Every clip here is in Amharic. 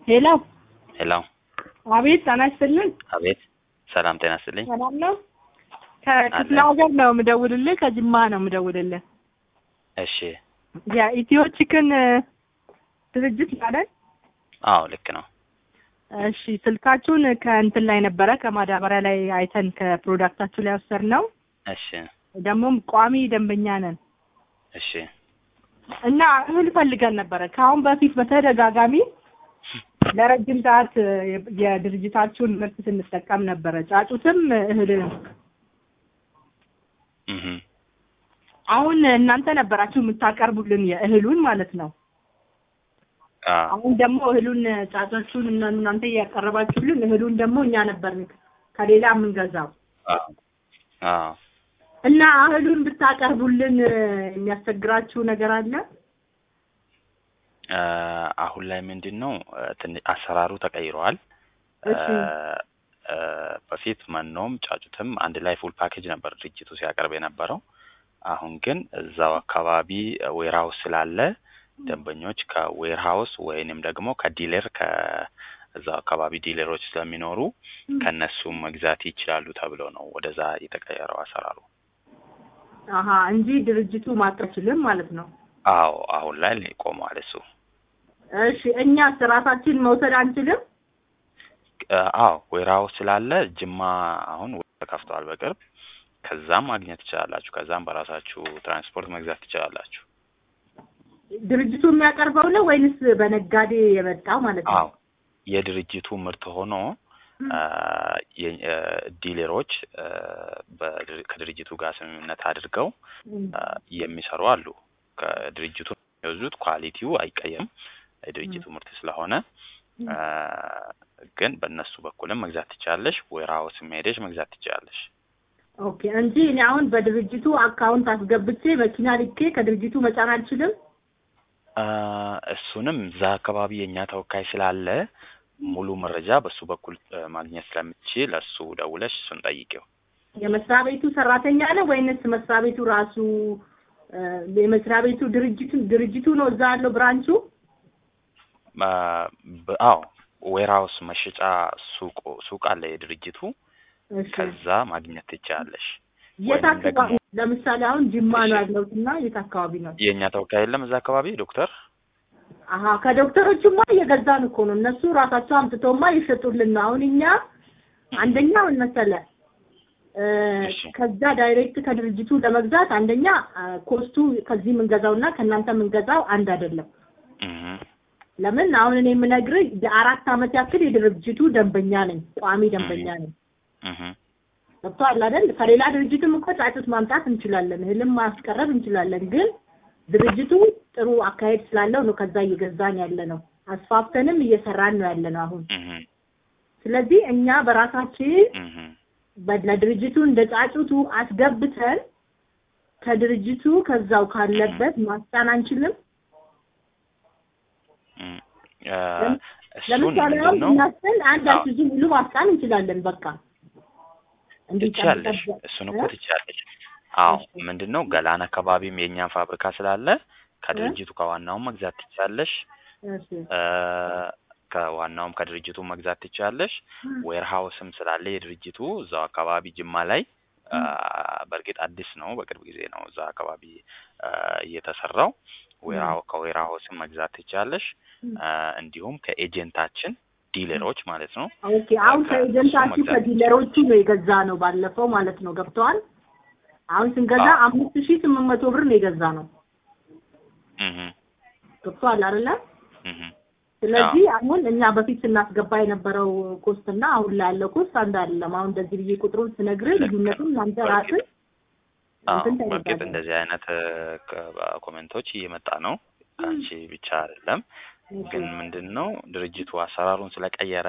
ሄሎ ሄሎ አቤት ጤና ይስጥልን አቤት ሰላም ጤና ይስጥልኝ ሰላም ነው ከክፍለ ሀገር ነው የምደውልልህ ከጅማ ነው የምደውልልህ እሺ የኢትዮ ቺክን ድርጅት ማለት አዎ ልክ ነው እሺ ስልካችሁን ከእንትን ላይ ነበረ ከማዳበሪያ ላይ አይተን ከፕሮዳክታችሁ ላይ ወሰድነው እሺ ደግሞም ቋሚ ደንበኛ ነን እሺ እና እህል ፈልገን ነበረ ከአሁን በፊት በተደጋጋሚ ለረጅም ሰዓት የድርጅታችሁን ምርት ስንጠቀም ነበረ ጫጩትም እህልንም እህ አሁን እናንተ ነበራችሁ የምታቀርቡልን የእህሉን ማለት ነው አ አሁን ደግሞ እህሉን ጫጮቹን እና እናንተ እያቀረባችሁልን እህሉን ደግሞ እኛ ነበር ከሌላ የምንገዛው አ አ እና እህሉን ብታቀርቡልን የሚያስቸግራችሁ ነገር አለ? አ አሁን ላይ ምንድን ነው ትንሽ አሰራሩ ተቀይሯል እሺ አ በፊት መኖም ጫጩትም አንድ ላይ ፉል ፓኬጅ ነበር ድርጅቱ ሲያቀርብ የነበረው አሁን ግን እዛው አካባቢ ዌርሃውስ ስላለ ደንበኞች ከዌርሃውስ ወይንም ደግሞ ከዲለር ከእዛው አካባቢ ዲለሮች ስለሚኖሩ ከነሱ መግዛት ይችላሉ ተብሎ ነው ወደዛ የተቀየረው አሰራሩ። አሀ እንጂ ድርጅቱ ማቀችልም ማለት ነው። አዎ አሁን ላይ ቆሟል እሱ። እሺ እኛስ ራሳችን መውሰድ አንችልም? አዎ ዌርሃውስ ስላለ ጅማ አሁን ተከፍተዋል በቅርብ ከዛም ማግኘት ትችላላችሁ። ከዛም በራሳችሁ ትራንስፖርት መግዛት ትችላላችሁ። ድርጅቱ የሚያቀርበው ነው ወይንስ በነጋዴ የመጣው ማለት ነው? አዎ የድርጅቱ ምርት ሆኖ ዲለሮች ከድርጅቱ ጋር ስምምነት አድርገው የሚሰሩ አሉ። ከድርጅቱ የሚወዙት ኳሊቲው አይቀየም የድርጅቱ ምርት ስለሆነ ግን በእነሱ በኩልም መግዛት ትችላለሽ። ዌርሃውስም ሄደሽ መግዛት ትችላለሽ። ኦኬ እንጂ እኔ አሁን በድርጅቱ አካውንት አስገብቼ መኪና ልኬ ከድርጅቱ መጫን አልችልም? እሱንም እዛ አካባቢ የእኛ ተወካይ ስላለ ሙሉ መረጃ በሱ በኩል ማግኘት ስለምትችል እሱ ደውለሽ እሱን ጠይቂው። የመስሪያ ቤቱ ሰራተኛ ነው ወይንስ መስሪያ ቤቱ ራሱ የመስሪያ ቤቱ ድርጅቱ ድርጅቱ ነው እዛ ያለው ብራንቹ? አዎ ዌርሃውስ መሸጫ ሱቅ ሱቅ አለ የድርጅቱ ከዛ ማግኘት ትችላለሽ። የት አካባቢ? ለምሳሌ አሁን ጅማ ነው ያለሁት እና የት አካባቢ ነው? የእኛ ተወካይ የለም እዛ አካባቢ ዶክተር አሀ ከዶክተሮቹማ እየገዛን እኮ ነው። እነሱ ራሳቸው አምጥተውማ እየሸጡልን ነው። አሁን እኛ አንደኛ ምን መሰለህ ከዛ ዳይሬክት ከድርጅቱ ለመግዛት አንደኛ ኮስቱ ከዚህ የምንገዛውና ከእናንተ የምንገዛው አንድ አይደለም። ለምን አሁን እኔ የምነግርህ የአራት ዓመት ያክል የድርጅቱ ደንበኛ ነኝ፣ ቋሚ ደንበኛ ነኝ። ገብቶሃል አይደል? ከሌላ ድርጅትም እኮ ጫጩት ማምጣት እንችላለን፣ እህልም ማስቀረብ እንችላለን። ግን ድርጅቱ ጥሩ አካሄድ ስላለው ነው ከዛ እየገዛን ያለ ነው። አስፋፍተንም እየሰራን ነው ያለ ነው አሁን። ስለዚህ እኛ በራሳችን ለድርጅቱ እንደ ጫጩቱ አስገብተን ከድርጅቱ ከዛው ካለበት ማስጫን አንችልም። ለምሳሌ አሁን ብናስል አንድ አስይዙ ሙሉ ማስጫን እንችላለን። በቃ ትችላለሽ፣ እሱን እኮ ትችላለሽ። አዎ ምንድን ነው ገላን አካባቢም የእኛን ፋብሪካ ስላለ ከድርጅቱ ከዋናውም መግዛት ትችላለሽ። ከዋናውም ከድርጅቱ መግዛት ትችላለሽ። ዌርሃውስም ስላለ የድርጅቱ እዛው አካባቢ ጅማ ላይ በእርግጥ አዲስ ነው፣ በቅርብ ጊዜ ነው እዛ አካባቢ እየተሰራው። ከዌርሃውስም መግዛት ትችላለሽ። እንዲሁም ከኤጀንታችን ዲለሮች ማለት ነው። ኦኬ አሁን ከኤጀንታችሁ ከዲለሮቹ ነው የገዛ ነው ባለፈው ማለት ነው። ገብተዋል። አሁን ስንገዛ አምስት ሺህ ስምንት መቶ ብር ነው የገዛ ነው። ገብተዋል አይደለ? ስለዚህ አሁን እኛ በፊት ስናስገባ የነበረው ኮስት እና አሁን ላይ ያለው ኮስት አንድ አይደለም። አሁን እንደዚህ ብዬ ቁጥሩን ስነግርህ ልዩነቱን እናንተ ራስህ በእርግጥ እንደዚህ አይነት ኮሜንቶች እየመጣ ነው ከአንቺ ብቻ አይደለም። ግን ምንድን ነው ድርጅቱ አሰራሩን ስለቀየረ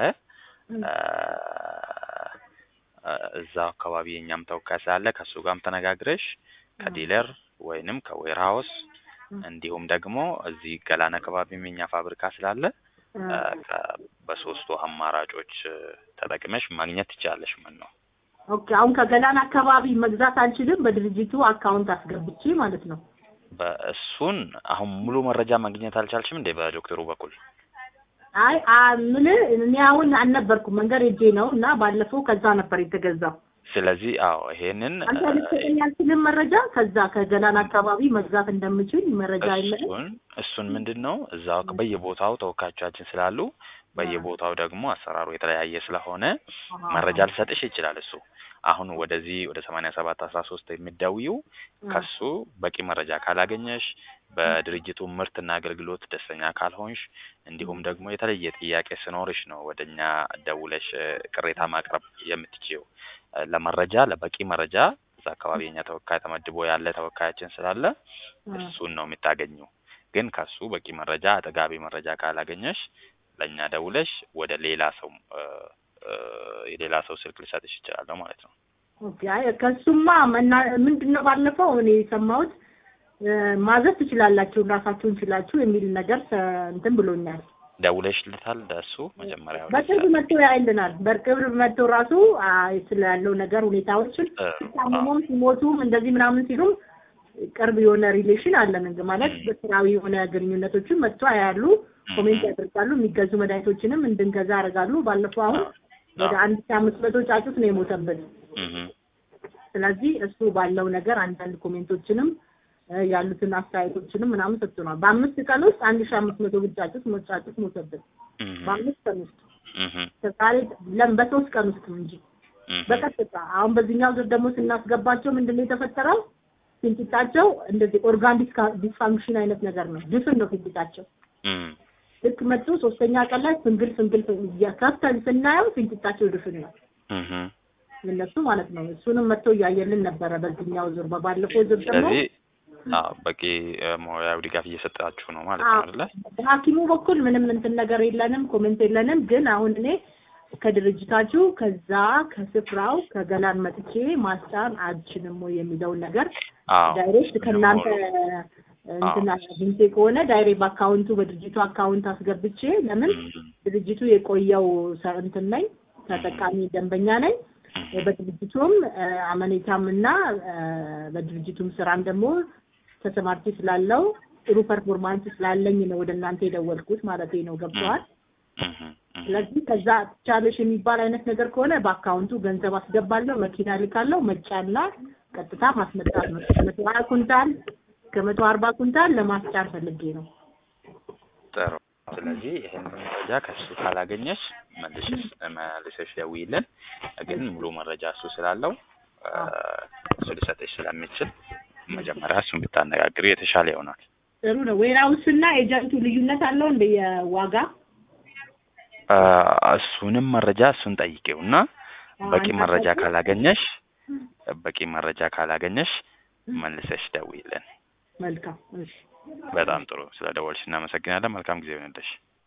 እዛው አካባቢ የኛም ተወካይ ስላለ ከእሱ ጋርም ተነጋግረሽ ከዲለር ወይንም ከዌርሃውስ እንዲሁም ደግሞ እዚህ ገላን አካባቢም የኛ ፋብሪካ ስላለ በሶስቱ አማራጮች ተጠቅመሽ ማግኘት ትችላለሽ። ምን ነው ኦኬ። አሁን ከገላን አካባቢ መግዛት አልችልም፣ በድርጅቱ አካውንት አስገብቼ ማለት ነው። በእሱን አሁን ሙሉ መረጃ ማግኘት አልቻልሽም እንዴ? በዶክተሩ በኩል አይ ምን እኔ አሁን አልነበርኩም መንገድ ሄጄ ነው እና ባለፈው ከዛ ነበር የተገዛው። ስለዚህ አዎ ይሄንን አንተ ልትሰጠኝ አልችልም መረጃ ከዛ ከገላን አካባቢ መግዛት እንደምችል መረጃ የለም። እሱን እሱን ምንድን ነው እዛው በየቦታው ተወካዮቻችን ስላሉ በየቦታው ደግሞ አሰራሩ የተለያየ ስለሆነ መረጃ ሊሰጥሽ ይችላል እሱ አሁን ወደዚህ ወደ ሰማንያ ሰባት አስራ ሶስት የሚደውዪው ከሱ በቂ መረጃ ካላገኘሽ በድርጅቱ ምርትና አገልግሎት ደስተኛ ካልሆንሽ እንዲሁም ደግሞ የተለየ ጥያቄ ስኖርሽ ነው ወደ እኛ ደውለሽ ቅሬታ ማቅረብ የምትችይው። ለመረጃ ለበቂ መረጃ እዛ አካባቢ የኛ ተወካይ ተመድቦ ያለ ተወካያችን ስላለ እሱን ነው የምታገኘው። ግን ከሱ በቂ መረጃ አጠጋቢ መረጃ ካላገኘሽ ለእኛ ደውለሽ ወደ ሌላ ሰው የሌላ ሰው ስልክ ልሰጥሽ ይችላለሁ ማለት ነው። ኦኬ አይ ከሱማ መና ምንድነው ባለፈው እኔ የሰማሁት ማዘዝ ትችላላችሁ ራሳችሁን ችላችሁ የሚል ነገር እንትን ብሎኛል። ደውለሽልታል ለእሱ መጀመሪያ? በቅርብ መጥቶ ያይልናል። በቅርብ መጥቶ ራሱ ስላለው ነገር ሁኔታዎችን ሲታመሙም ሲሞቱም እንደዚህ ምናምን ሲሉም ቅርብ የሆነ ሪሌሽን አለን ማለት በስራዊ የሆነ ግንኙነቶችን መጥቶ ያያሉ፣ ኮሜንት ያደርጋሉ፣ የሚገዙ መድኃኒቶችንም እንድንገዛ ያደርጋሉ። ባለፈው አሁን ወደ አንድ ሺህ አምስት መቶ ጫጩት ነው የሞተብን። ስለዚህ እሱ ባለው ነገር አንዳንድ ኮሜንቶችንም ያሉትን አስተያየቶችንም ምናምን ሰጥቶናል። በአምስት ቀን ውስጥ አንድ ሺህ አምስት መቶ ብር ጫጩት ጫጩት ሞተብን። በአምስት ቀን ውስጥ ዛሬ ለም በሶስት ቀን ውስጥ እንጂ በቀጥታ አሁን በዚህኛው ዙር ደግሞ ስናስገባቸው ምንድን ነው የተፈጠረው? ፊንጢጣቸው እንደዚህ ኦርጋን ዲስፋንክሽን አይነት ነገር ነው። ድፍን ነው ፊንጢጣቸው። ልክ መጡ ሶስተኛ ቀን ላይ ፍንግል ፍንግል ከፍተን ስናየው ፊንጢጣቸው ድፍን ነው እነሱ ማለት ነው። እሱንም መጥቶ እያየልን ነበረ በዚህኛው ዙር። በባለፈው ዙር ደግሞ በቂ ሙያዊ ድጋፍ እየሰጣችሁ ነው ማለት ነው አይደለ? በሐኪሙ በኩል ምንም እንትን ነገር የለንም፣ ኮሜንት የለንም። ግን አሁን እኔ ከድርጅታችሁ ከዛ ከስፍራው ከገላን መጥቼ ማስጫን አልችልም ወይ የሚለውን ነገር ዳይሬክት ከእናንተ እንትን አግኝቼ ከሆነ ዳይሬክት በአካውንቱ በድርጅቱ አካውንት አስገብቼ ለምን ድርጅቱ የቆየው እንትን ነኝ ተጠቃሚ ደንበኛ ነኝ። በድርጅቱም አመኔታም እና በድርጅቱም ስራም ደግሞ ተሰማርቼ ስላለው ጥሩ ፐርፎርማንስ ስላለኝ ነው ወደ እናንተ የደወልኩት ማለት ነው። ገብተዋል። ስለዚህ ከዛ ቻለሽ የሚባል አይነት ነገር ከሆነ በአካውንቱ ገንዘብ አስገባለሁ፣ መኪና ልካለሁ፣ መጫና ቀጥታ ማስመጣት ነው። ከመቶ ሀያ ኩንታል ከመቶ አርባ ኩንታል ለማስጫን ፈልጌ ነው። ጥሩ። ስለዚህ ይህን መረጃ ከሱ ካላገኘሽ መልሰሽ መልሰሽ ደውይልን። ግን ሙሉ መረጃ እሱ ስላለው እሱ ሊሰጥሽ ስለሚችል መጀመሪያ እሱን ብታነጋግሪ የተሻለ ይሆናል። ጥሩ ነው። ዌራውስ እና ኤጀንቱ ልዩነት አለው እንደ የዋጋ እሱንም መረጃ እሱን ጠይቄው እና በቂ መረጃ ካላገኘሽ በቂ መረጃ ካላገኘሽ መልሰሽ ደውይልን። መልካም። እሺ። በጣም ጥሩ። ስለ ደወልሽ እናመሰግናለን። መልካም ጊዜ ይሆንልሽ።